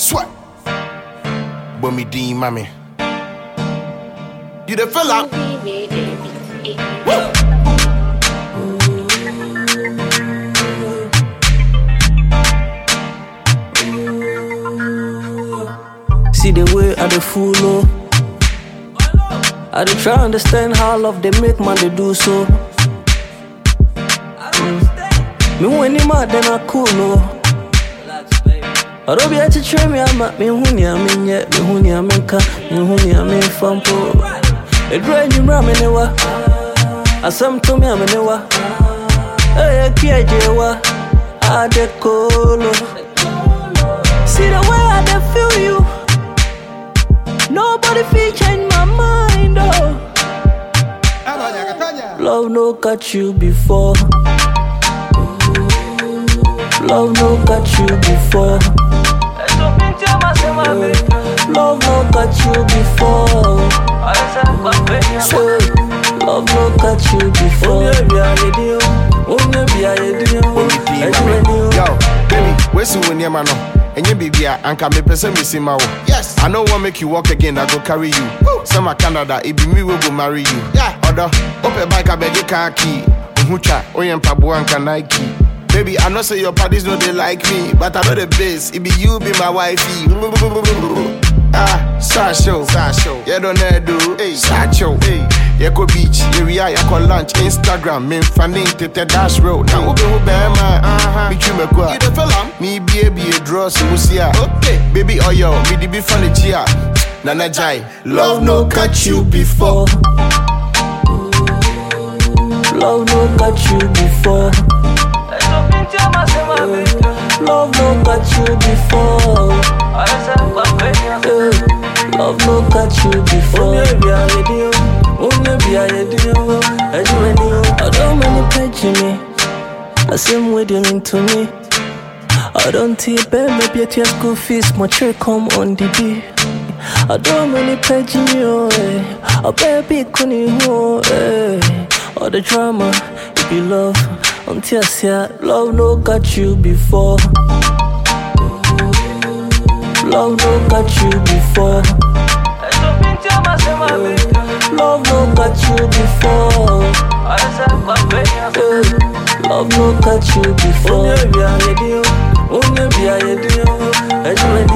Sweat. But me D, mommy. You the fella? Woo! See the way I dey follow. I dey try understand how love they make man they do so. Mm. Me when him out then I cool no. Ɔdɔ bi akyekyere me ama mehu nea menyɛ mehu nea menka mehu nea memfa mpo ɛduru anwummerɛ a me ne wa asɛm to me a me ne wa ɛyɛ kiagye wa ade kolo See the way I dey feel you Nobody fit change my mind oh Love no got you before Love no got you before Love no got you before Say, Love no got you before But me D, mommy. Yo, baby, where's you when your man? And you baby, and can me person me see my Yes. I know what make you walk again, I go carry you. Some a Canada, it be me will go marry you. Yeah. Other, open bike, I beg you car key. Uhucha, oyen pabu and can Nike. Baby, I know say your parties know they like me, but I know the base. It be you, be my wifey. Ah, Sasho, Sasho, yeah don't do, hey, Sacho, hey, Yako beach, area, Yako lunch, Instagram, me fanning to the dash road. Now, Ube Ube, man, uh-huh, me chume kwa. You the fella? Me be a be a draw, so musia. Okay, baby, oh yo, me the be funny chia. Nana Jai, love no catch you before. Love no got you before Love no got you before Eh, Love no got you before I don't many page me I same way they mean to me I don't take baby maybe at your school fees my check come on the day I don't many page me oh eh A baby couldn't oh eh All the drama it be love until I say love no got you before Love no got you before Love no got you before Eh, Love no got you before